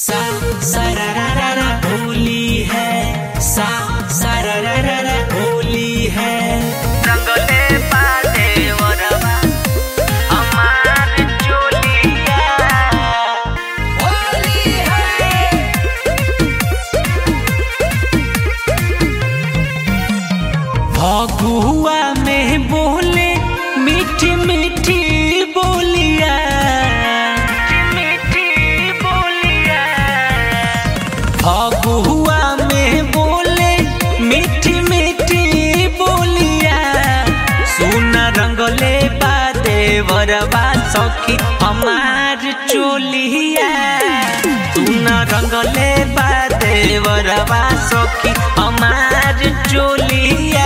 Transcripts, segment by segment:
सा सरररर होली है सा सरररर होली है रंगले पाले वरवा हमार चोलिया होली है फगुआ में बोले मीठी मीठी बोलिया मीठी बोलिया फगुआ में बोले मीठी मीठी बोलिया सुन रंगले बादे वरबा सखी हमार चोलिया सुन रंगले बादे वरबा सखी हमार चोलिया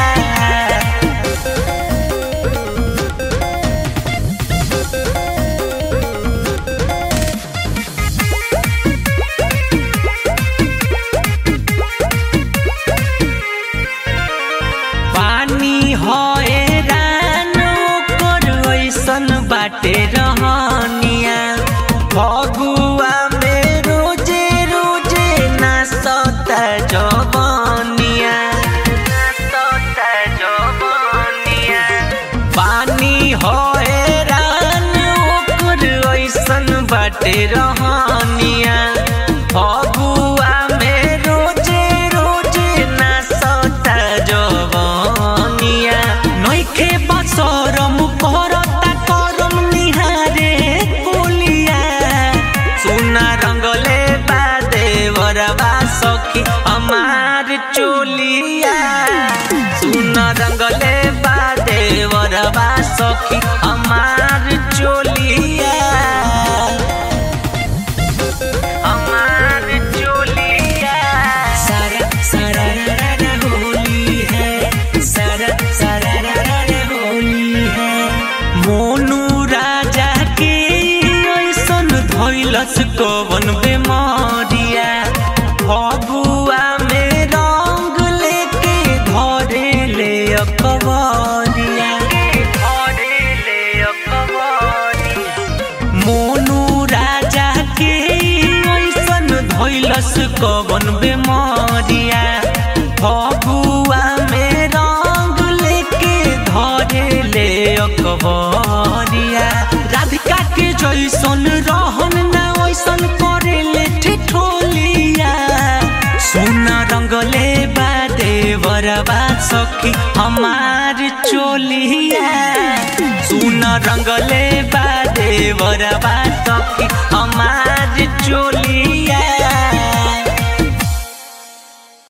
पानी होए रानो कर ऐसन बाटे रहनिया फगुआ में रोजे रोजे नाचता जवनिया सोता जवनिया पानी होए रानो कर ऐसन बाटे रहनिया फगुआ में रोजे रोजे नाचता जवनिया नइखे बसरम करता करम निहारे कोलिया सोना रंगले बादे वरबा सखी हमार चोलिया सोना रंगले बादे वरबा सखी हमार चोलिया हमार चोलिया सारा सारा रा रा होली है सारा सारा रा रा रा होली है मोनू राजा के ऐसन धैलस कवन बेमारिया फगुआ में रंग लेके धरे ले अकबरिया घरे ले अकबरिया मोनू राजा के ऐसन धैलस कवन बेमारिया फगुआ में रंग लेके धरे ले अकबरिया राधिका के जैसन रहन ना वैसन करे ले ठिठोलिया सोना रंगले बादे वरबा सखी हमार चोलिया सोना रंगले बादे वरबा सखी हमार चोलिया